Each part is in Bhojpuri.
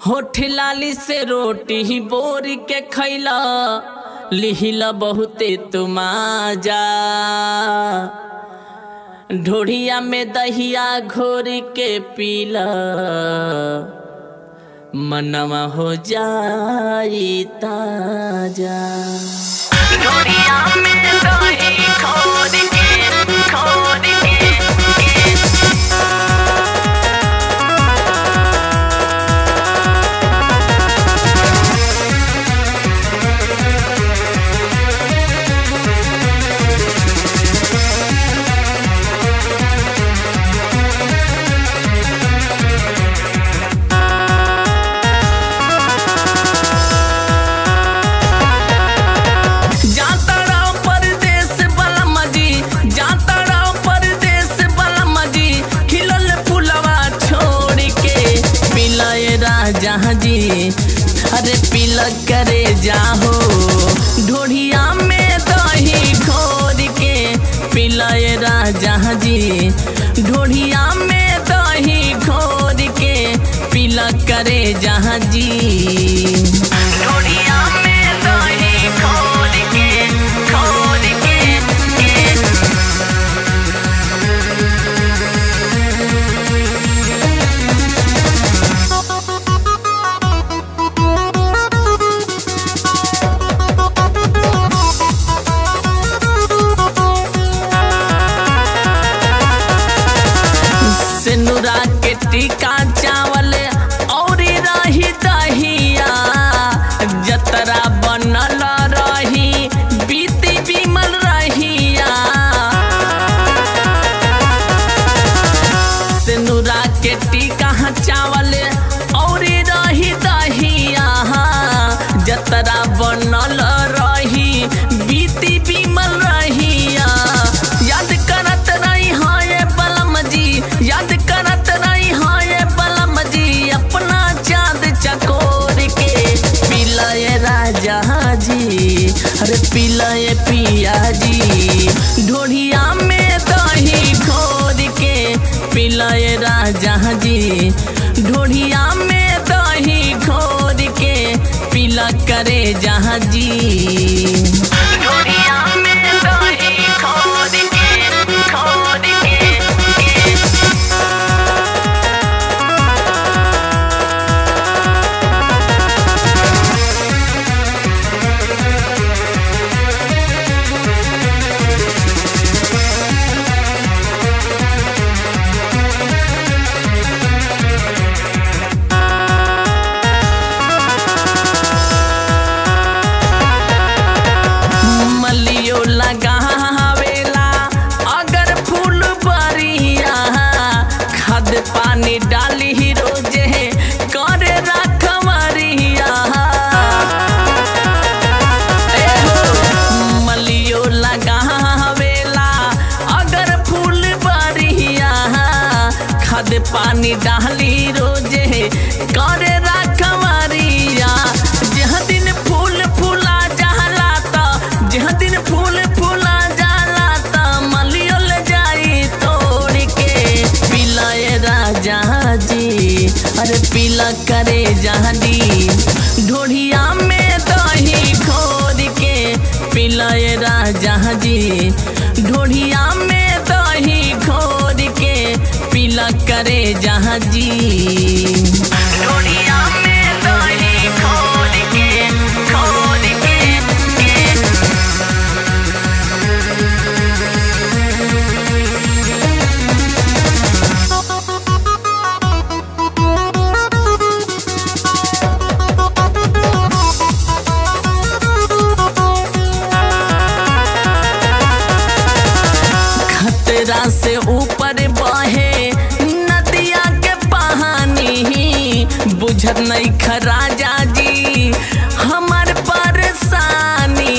होठ लाली से रोटी ही बोर के खैला लिहिला बहुते तुमाजा ढोढ़िया में दहिया घोर के पीला मनवा हो जाई ताजा ढोरिया में दही खोद के खोद के जाता राव परदेस बलम जी जाता राव परदेस बलम जी खिलल फुलवा छोड़ के पिलय राजा जी अरे पिल करे जाहो ढोढ़िया में दही घोर के पिलय राजा जी ढोढ़िया में दही घोर के पिल करे जहाँ जी ढोरिया में दही खोद के खोद के के सिनुरा के टीका चावल और रही दहिया जतरा बनल रही बीती बिमल रहिया सिनुरा के टीका चावल और रही दहिया जतरा बनल रही बीती बिमल रहिया याद करत रही हाँ ये बलम जी याद करत रही हाँ ये बलम जी अपना चांद चकोर के पिलाए राजा जी अरे पिलाए पिया जी ढोढ़िया में दही घोर के पिलाए राजा जी ढोढ़िया में दही घोर के पिला करे जहाँ जी ढोरिया में दही खोद के खोद के के मलियो लगावेला अगर फूल बरिया खाद पानी डाली ही रोजे करे रखवरिया ए हो, मलियो लगावेला अगर फूल बरिया खाद पानी डाली रोजे करे रखवरिया जह दिन फूल फूला जाला त जह दिन फूल फूला जाला त मलियो ले जाई तोड़ के पिलाए राजा जी अरे पीला करे जहदी ढोढ़िया में दही खोद के पिलाए राजा जी ढोढ़िया में दही खोद के पीला करे जहाँ जी ढोरिया में दही खोद के खोद के के खतरा से ऊपर बहे नदिया के पानी बुझत नहीं खराजा जी हमार परेशानी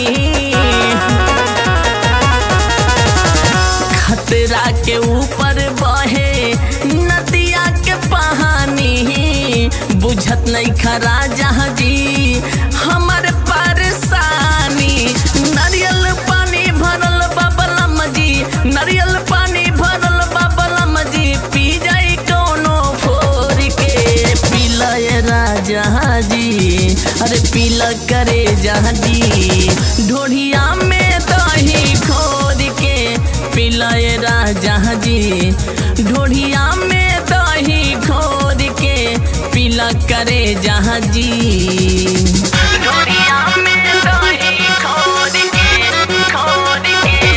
खतरा के ऊपर बहे नदिया के पानी बुझत नहीं खराजा जी हमार परेशानी नारियल पानी भरल बबलम जी नारियल पानी भरल बबलम जी पी जाई कोनो फोर के पिलय राज राजा जी अरे पीला करे जहाजी ढोढ़िया में दही खोद के पीला राजा जी ढोढ़िया में दही खोद के पीला करे जहाजी ढोलिया में दही खोद के खोद के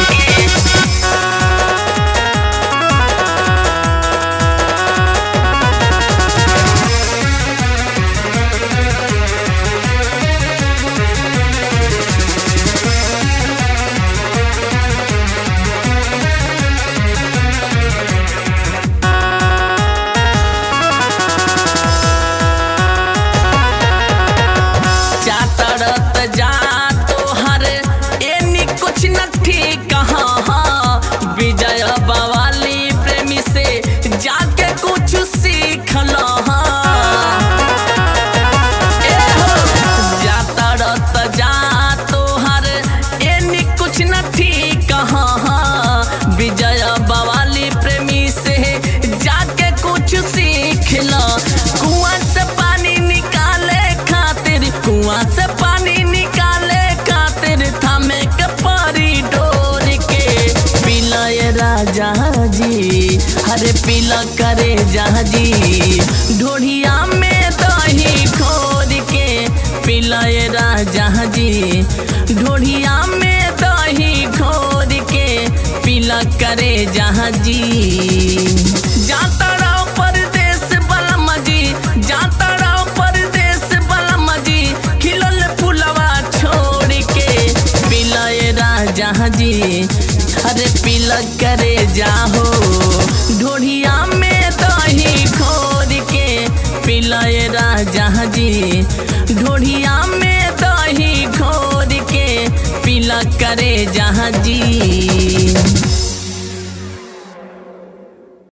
चातरत जा तोहर एनी कुछ न ठीक कहाँ विजय बवाली प्रेमी से जाके कुछ सीख लो जातरत जा तोहर एनी कुछ न ठीक कहाँ विजय बवाली प्रेमी से जाके कुछ सीख लो कुआं से पानी निकाले खातिर कुआं से पानी निकाले खातिर थमे के परी डोर के पिलाए राजा जी हरे पीला करे जहाजी ढोढ़िया में दही खोद के पिलाए राजा जी ढोढ़िया में दही खोद के पीला करे जहाजी जाता रहो परदेश बलम जी जाता रहो परदेश बलम जी खिलल फुलवा छोड़ के पिलाए राजा जी अरे पीला करे जाहो ढोढ़िया में दही खोद के पिलाए राजा जी ढोढ़िया में दही खोद के पीला करे जहाँ जी